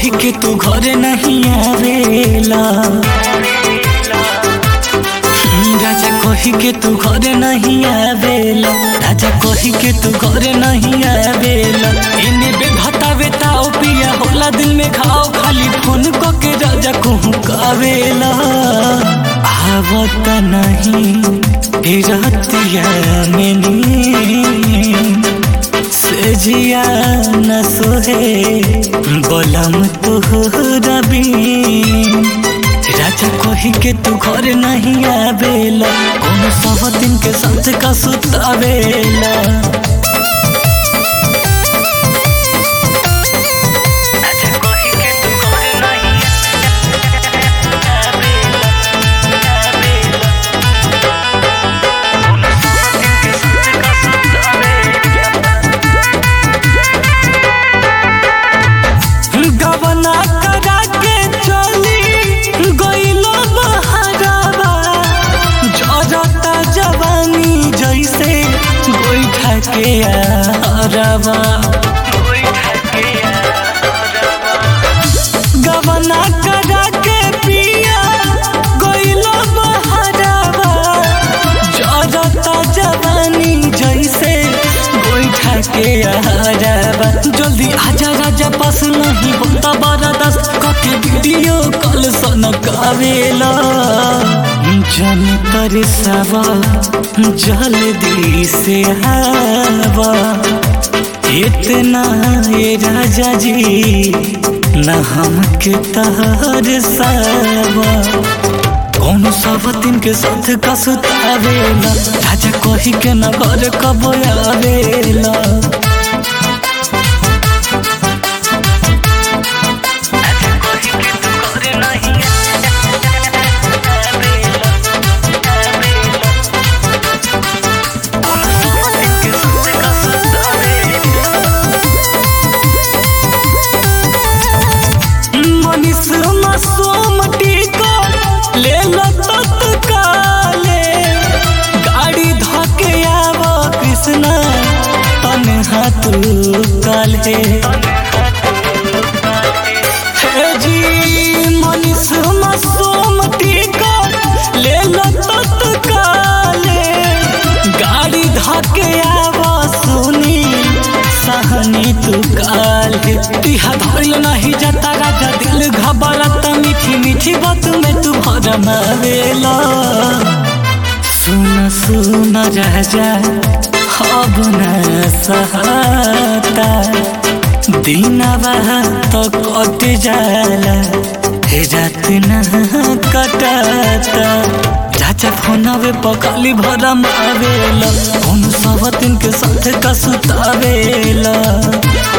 कही के तू घरे नहीं आवेला राजा कही के तू घरे नहीं आवेला राजा कही के तू घरे नहीं आवेला इने बेघता बेताओ पिया होला दिल में खाओ खाली फोन को के राजा कहूँ कावेला आवत नहीं रतिया में नींद से जिया न सोहे बोलम तू रबी राजा कही के तू घर नहीं आवेला कौन सब दिन के साथ का सुतावेला राजा कही के तू घर नहीं आवेला, आवेला। कौन सब दिन के साथ का सुतावेला। गबना करा के चली गईलो बहरावा जरता जवानी जैसे गोईठा के आरवा गबना करा के पिया गईलो बहरावा जरता जवानी जैसे गोईठा के आरवा जल्दी आजा राजा पास नहीं होता बारा दस कके वीडियो कॉल सन कावेला जन पर सवा जल्दी से आवा इतना ये राजा जी न हमके तहर सावा कौन सब दिन के साथ का सुतावेला राजा कही के न घर कब आवेला मनीष मासूम टीका ले लो तत्काले गाड़ी धके आव कृष्णा तन्हा तू काले हे जी मनीष मासूम टीका ले लो तत्काले गाड़ी धके आव सुनी सहनी तू काल तिहा धरल नहीं जाता राजा दिल घबरता मीठी मीठी बात में तू भरमावेला सुन सुन राजा अब न सहाता दिनवा तो कट जाला हे रात न कटाता चाचा फोनवे पकली भरम आवेला कौन सब दिन के साथ का सुतावेला